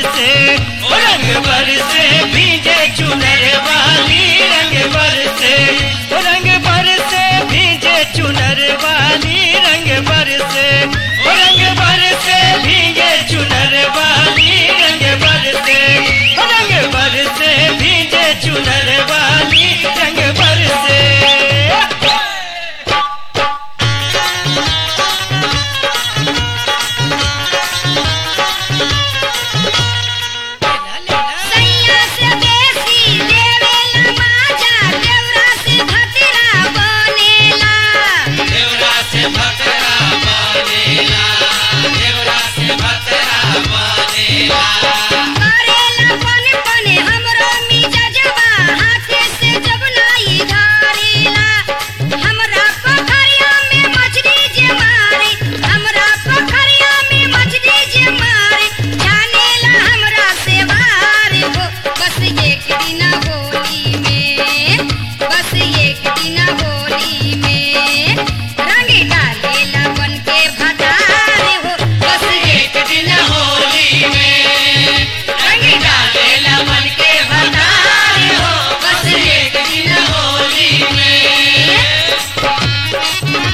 बरसे ओ रंग बरसे भीजे चुनर वाली रंग बरसे ओ रंग बरसे भीजे चुनर वाली रंग बरसे ओ रंग बरसे भीगे चुनर वाली रंग बरसे ओ रंग बरसे भीजे चुनर वाली रंग बरसे सैया से बेसी देवेला माजा देवरा से भतरा बनेला देवरा से भतरा बनेला देवरा से भतरा बनेला करेला पन पने हमरो मिजाजवा हाथे से जब नाई धारेला हमरा पोखरिया में मछली जे मारे हमरा पोखरिया में मछली जे मारे जानेला हमरा से बाहर हो बस एक दिन होली में बस एक दिन होली में रंग डालेला बन के भतार हो बस एक दिन होली में रंग डालेला मन के भतार हो बस एक दिन होली में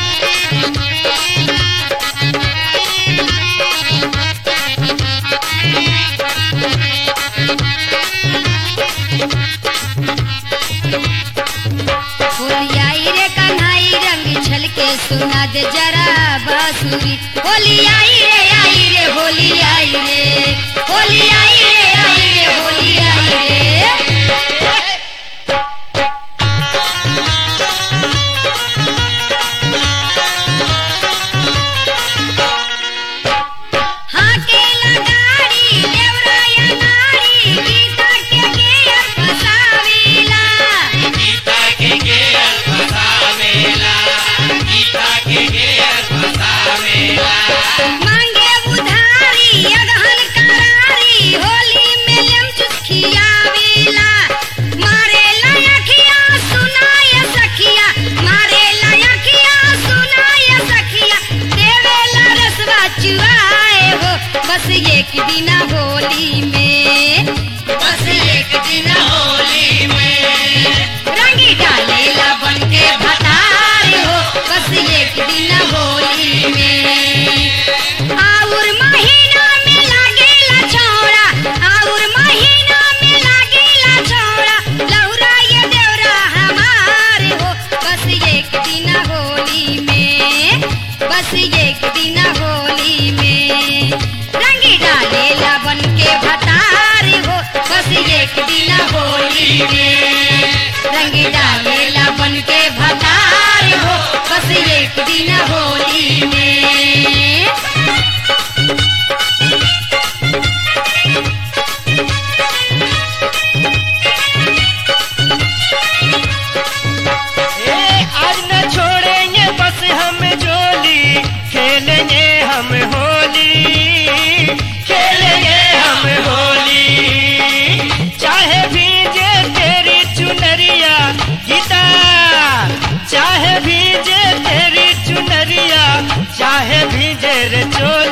होलियाई रे कन्हाई रंग छलके सुना दे जरा बांसुरी होलियाई रे आई रे होलियाई रे होलियाई रे आई रे होलियाई रे हाकेला गाड़ी देवराया नारी गीता के गेयर फसावेला गीता के गेर फसावेला गीता के गेर फसावेला मांगे उधारी अगहन करारी होली में लेम चुस्कियावेला मारे लयखिया सुनाय सखिया मारे लयखिया सुनाय सखिया देवेला रसवा चुआए हो बस एक दिन होली में बस एक दिन होली में रंगी डालेला बन के भतार हो बस एक दिन होली में आउर महीना में लागेला छौड़ा आउर महीना में लागेला छौड़ा लौरा ये देवरा हमार हो बस एक दिन होली में बस एक दिन होली में रंगी डालेला बन के भतार हो बस एक दिन होली में रंगी डालेला बन के भतार हो बस एक दिन होली में ए, आज न छोड़ेंगे बस हम जोली खेलेंगे हम होली खेलेंगे हम होली चाहे भीजे तेरी चुनरिया गीता चाहे भीजे तेरी चुनरिया चाहे भीजे रे चोली